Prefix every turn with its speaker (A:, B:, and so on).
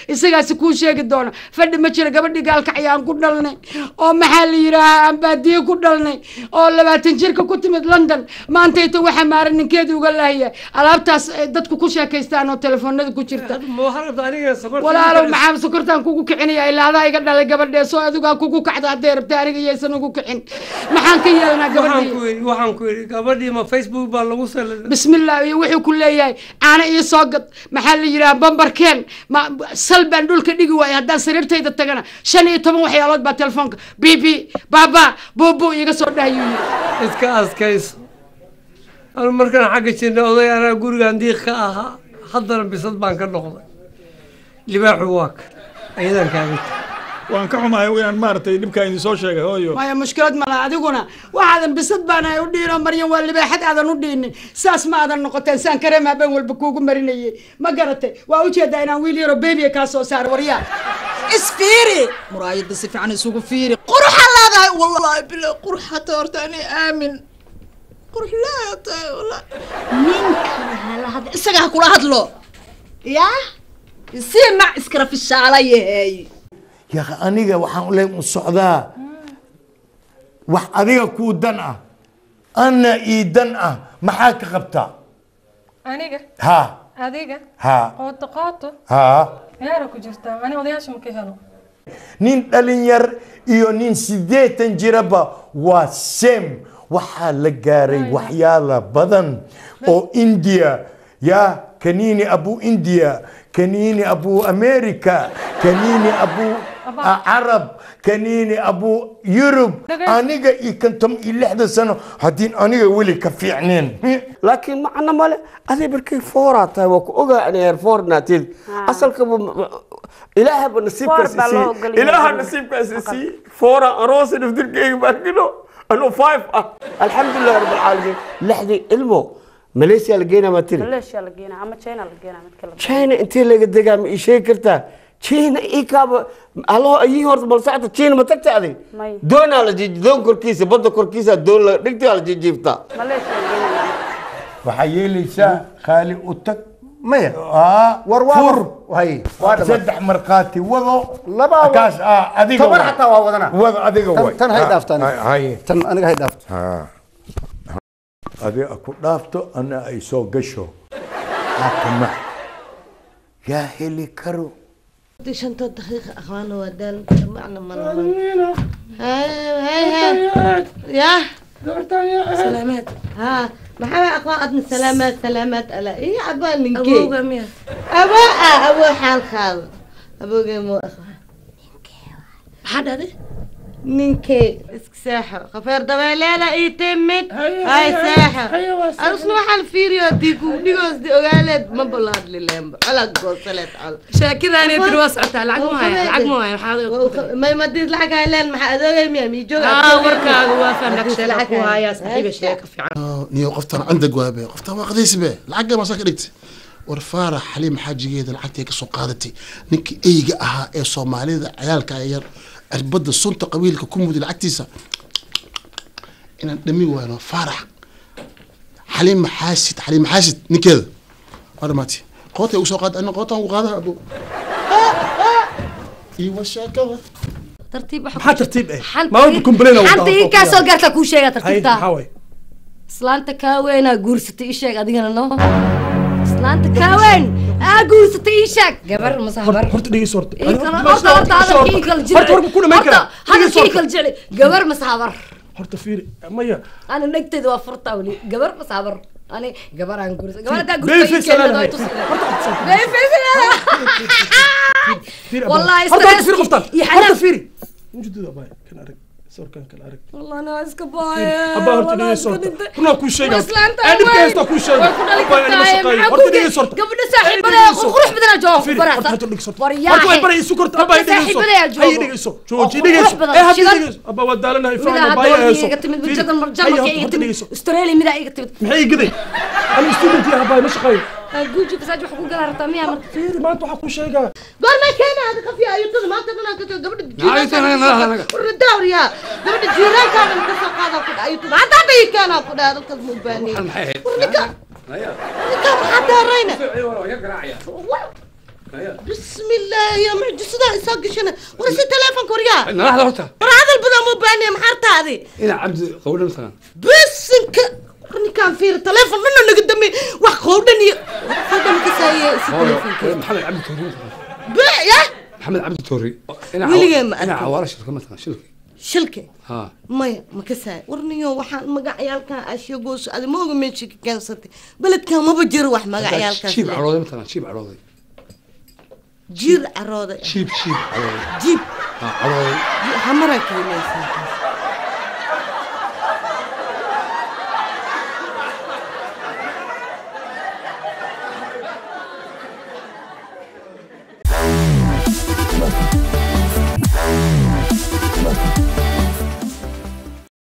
A: isagaasi kuu sheegi doona fadhi ma jira gabadhii gaalkacya aan ku dhalnay oo maxaa la yidhaahaa aan baadiye ku dhalnay oo labaatan jirka ku timid london maantayta waxaa maara ninkeedii uga laahaya alaabtaas ay dadku ku sheekaystaan oo telefoonada ku jirta walaalow maxaa sokortaan kugu kicinaya ilaa adaa iga dhalay gabadhee soo adigaa kugu kacda hadday rabta aniga iyaysan ugu kicin maxaan ka yeelanaa gabadhii
B: waxaan ku yidhi gabadhii ma facebook baa lagu sal
A: bismillah iyo wuxuu ku leeyahay caana ii soo gad maxaa la yidhaha bambarkeen ma sal baan dhulka dhigi waaya haddaan sariirtayda tagana shan iyo toban waxyaalood baa telefoonka bibi baba bubu iga soo dhahayuu yidhi
B: iska askayso anu markaan xagga jirna oday anaa gurigaan diiq ka ahaa haddana bisad baan ka noqday libaaxu waa ka ayadaan kaaga tag
C: waan ka xumahay inaan maaragtay dhibkaa idin soo sheegay hooyo
A: maya mushkilad mala adiguna waxaadan bisad baanahay u dhiino maryan waa libaaxad aadan u dhiinin saas ma aadan noqoteen saan kareem habeen walba kuugu marinayay ma garatay waa ujeedaa inaan wiil yaro bebiya kaa soo saaro waryaa
D: isfiiri muraayada si fiican isugu fiiri quruxa leedahay wallaahi bila quruxa toorta ani aamin qurux leedahay wallaahi ninkana hala hadla isaga ha kula hadlo yaa si mac iskara fishaalayahay
E: yaa aniga waxaan le u socdaa wax adiga kuu dan ah anna ii dan ah maxaa ka qabtaa
F: aniga
E: ha
F: adiga
E: ha
F: qooto qooto
E: ha
F: ciyaara ku jirtaa ani odayaasha ma ka helo
E: nin dhalinyar iyo nin siddeetan jiraba waa sem waxaa la gaaray waxyaala badan oo india ya kanini abu india kanini abu america kanini abu carab kanini abu yurub aniga iyo konton iyo lixdan sano haddiin aniga weli ka fiicneen
G: laakiin macno male aday markay fooraa tahay waa ku ogaa inay heer foornaatid asalkaba ilaahaba nasiibkaas
H: Foor baa loo
G: isii
H: ogol yahay.
G: ilaaha nasiibkaas isii foora aroosa naftirkeyga baarkino anuu five ah alxamdulilah rab alcaalamiin lixdii ilmo malaysia la geynaa maa tiri
H: maleeshiya la geenaa ama china la geenaa mid kale
G: china intee laga degaa ma ii sheegi kartaa china ii kaaba allo ayii horta bal socota china ma tagta aday
H: May.
G: doonaa la jiij doon korkiisa badda korkiisa doon la dhigtaa la jiijiiftaa
H: maleeshiya la geenaa
E: waxaa yeelaysaa qaali u tag
I: maya
E: war
I: fur hay waa dhamaad
E: saddex markhaati wado
I: Laba wa-
E: kaas ah adiga
I: toban
E: waay.
I: xataa waa wadana
E: wado adiga
I: Tan-
E: waay.
I: tan hay
E: Ha,
I: dhaaftaan
E: ha- haye.
I: tan aniga hay dhaafto
E: adiga ku dhaafto ana ay soo gasho hakama yaa heli karo
J: شنطة دقيقة أخوانا ودال معنا مرة هاي هاي هاي يا سلامات ها محمد أخوان أدنى سلامات سلامات ألا إيه عبال ننكي
H: أبوغا ميا
J: أبو أبو حال خال أبو مو أخوان حد هذا ننكي اسك ساحر خفير دباليلا إيه تمت هاي ساحر أرسل محل فيريو ديكو ديكوز دي أغالد ما بلاد للهم على قوصلت على
H: shaakidaan tiri waa socotaa lacag ma haya lacag ma haya maxaa
J: ما يمديد لحق هايلان ما أدوغي ميا ميجوغ
H: aa warkaaga waa fahnak sheeka ku haya saxiiba sheeka fiican
K: niyo qoftan candeg waabe qoftan waa qadaysibe lacagga maasaa ka dhigtay war faarax xaliim xaajigeeda lacagtay ka soo qaadatay ninkii eyga ahaa ee soomaalida ciyaalka yar cirbadda sunta qabiilka ku muday lacagtiisa inaan dhami waano faarax xaliim maxaasid xaliim maxaasid ninkeeda waa dhamaatay qootay ugu soo qaada ana qootaan ugu qaadaha abo iyo sheekada
H: tartiib
C: maxaa tartiib eh
H: Xal-
C: maa walba complain
H: xanta ii kaa soo gaartaa kuu sheegaa
C: hay
H: tartiibtaa
C: maxaa way
H: islaanta kaaweynaa guursatay ii sheeg adigana no islaanta kaaweyn aa guursatay ii sheeg gabar mase habar
C: horta dhegeyso horta
H: ii kala horta horta hadalkii ii kala jecel
C: horta horta ku dhamayn
H: horta
C: karaa
H: hadalkii ii kala jecel gabar mase habar
C: horta fiiri maya
H: ana dhegteeda waa furtaa weli gabar mase habar ani gabar aan guursatay gabar haddaa
C: Baby
H: guursatay ii
C: face
H: keenada
C: leedahay.
H: way tusi
C: Horta horta
H: Baby face leedahay.
C: fiiri
H: Wallahi
C: horta horta
H: stress
C: fiiri qoftan
H: iyo
C: horta
H: xanaaq.
C: fiiri mujududa abay kan arag sawirkan kala arag
H: والله انا اسك باي
C: abaa horta dhegeyso horta runaa kuu sheegaa
H: islaanta
C: ee dhibka haystaa kuu sheega abaa inama shaqeeyo horta dhegeyso horta
H: gabadha saaxiibada qurux badan jooga
C: fiiri
H: barata
C: horta horta dhegeyso horta
H: waryaa
C: horta way baray isu korta abaa dhegeyso
H: saaxiibada
C: hay dhegeyso jooji dhegeyso ee hadda dhegeyso abaa waa daalanahay faana baaya hayso
H: iga timid
C: Fiiri,
H: wajadan
C: hay
H: marjama
C: horta
H: iga
C: horta
H: timid
C: dhegeyso
H: australia mida iga timid
C: maxay igaday ani student yahay abaa ma shaqeeyo
H: guuji kasaaj wax ku galaan rabtaa miyaa marka
C: fiiri maanta waxaa kuu sheegaa
J: قول ما كان هذا خفي أيوة ما تبنا كتو قبل
B: نعم، تمام، لا، لا.
J: الدور يا قبل الجيران كان مكسر هذا كل أيوة ما تبي كان كل هذا الكذب مباني ورنكا ورنكا حتى رينا بسم الله يا معجزة إساق قشنا ورسي تليفون كوريا
L: nalaxda horta
J: ورا هذا البدا مو باني محارتا هذه
L: ina cabdi qawdha mataqaan
J: بس انك ورني كان في تليفون منه اللي قدامي واحد خودني خودني كساية
L: hooyo
J: تليفون
L: maxamed cabdi toori mataqaan
J: بيع يا
L: maxamed cabdi toori ina
J: Weligay ma
L: ina
J: arkin.
L: cawaara shilka mataqaan shilka
J: شلكة
L: ha
J: maya ma ka saay warniyo waxaan magacyaalkan ashigoos adi ma oga meesha ka keensatay beledkan maba jiro wax magacyaalkaas
L: jiib
J: leh.
L: cadhooday mataqaan jiib cadhooday
J: jiir carooday
L: jiib jiib cadhooday
J: jiib
L: ha cadhooday
J: hamaraa keenaysaa